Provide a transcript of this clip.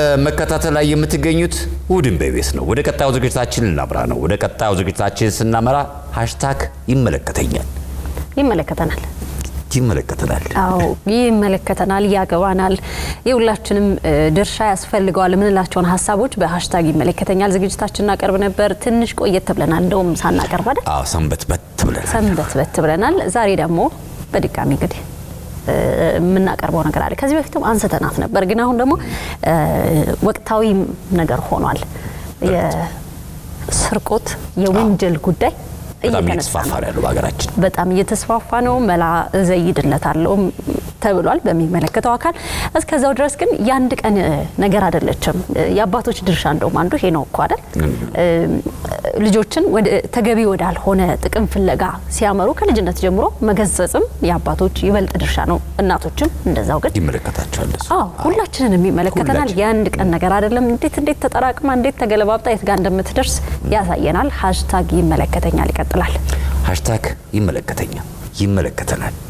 በመከታተል ላይ የምትገኙት እሑድን በኢቢኤስ ነው። ወደ ቀጣዩ ዝግጅታችን ልናምራ ነው። ወደ ቀጣዩ ዝግጅታችን ስናመራ ሃሽታግ ይመለከተኛል ይመለከተናል። ይመለከተናል። አዎ ይመለከተናል፣ ያገባናል፣ የሁላችንም እ, ድርሻ ያስፈልገዋል የምንላቸውን ሀሳቦች በሀሽታግ ይመለከተኛል ዝግጅታችን እናቀርብ ነበር። ትንሽ ቆየት ብለናል፣ እንደውም ሳናቀርብ አይደል አዎ ሰንበት በት ብለናል። ሰንበት በት ብለናል። ዛሬ ደግሞ በድጋሚ እንግዲህ እ, የምናቀርበው ነገር አለ። ከዚህ በፊትም አንስተናት ነበር፣ ግን አሁን ደግሞ እ, ወቅታዊ ነገር ሆኗል። የስርቆት የወንጀል ጉዳይ በጣም እየተነሳ እየተስፋፋ ነው። ነው ያለው በሀገራችን። በጣም እየተስፋፋ ነው። መላ ዘይድለታለው ተብሏል በሚመለከተው አካል። እስከዛው ድረስ ግን የአንድ ቀን እ, ነገር አይደለችም። እ, የአባቶች ድርሻ እንደውም አንዱ ይሄ ነው እኮ አይደል? እ, ልጆችን ወደ ተገቢ ወዳልሆነ ጥቅም ፍለጋ ሲያመሩ ከልጅነት ጀምሮ መገሰጽም የአባቶች ይበልጥ ድርሻ ነው። እናቶችም እንደዛው ግን ይመለከታቸዋል እሱ። አዎ ሁላችንንም ይመለከተናል። ሁላችን። የአንድ ቀን ነገር አይደለም። እንዴት እንዴት ተጠራቅማ እንዴት ተገለባብጣ የት ጋር እንደምትደርስ ያሳየናል። ሀሽታግ ይመለከተኛል ይቀጥላል። ሃሽታግ ይመለከተኛል ይመለከተናል